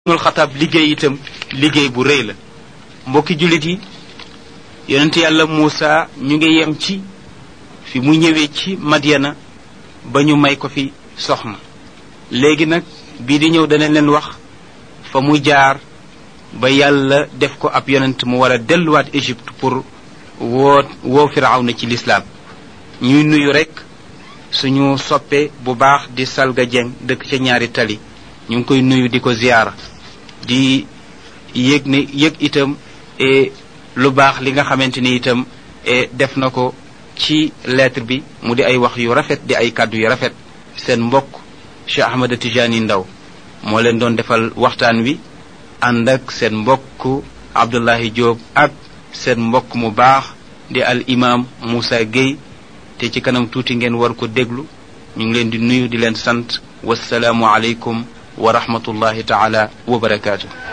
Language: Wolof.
nul xataab liggéey itam liggéey bu rëy la mbokki jullit yi yonent yàlla Muusa ñu ngi yem ci fi mu ñëwee ci Madyana ba ñu may ko fi soxna léegi nag bii di ñëw danañ leen wax fa mu jaar ba yàlla def ko ab yonent mu war a delluwaat Égypte pour woo woo Firawna ci lislaam ñuy nuyu rekk suñu soppe bu baax di Salga Dieng dëkk ca ñaari tali ñu ngi koy nuyu di ko ziyaara di yëg ne yëg itam e lu baax li nga xamante ni itam e def na ko ci lettre bi mu di ay wax yu rafet di ay kàddu yu rafet seen mbokk Cheikh Ahmada Tijani Ndaw moo leen doon defal waxtaan wi ànd ak seen mbokk Abdullahi Diop ak seen mbokk mu baax di al imam Moussa Gueye te ci kanam tuuti ngeen war ko déglu ñu ngi leen di nuyu di leen sant wasalaamu aleykum wa rahmatullahi taala wa barakaatu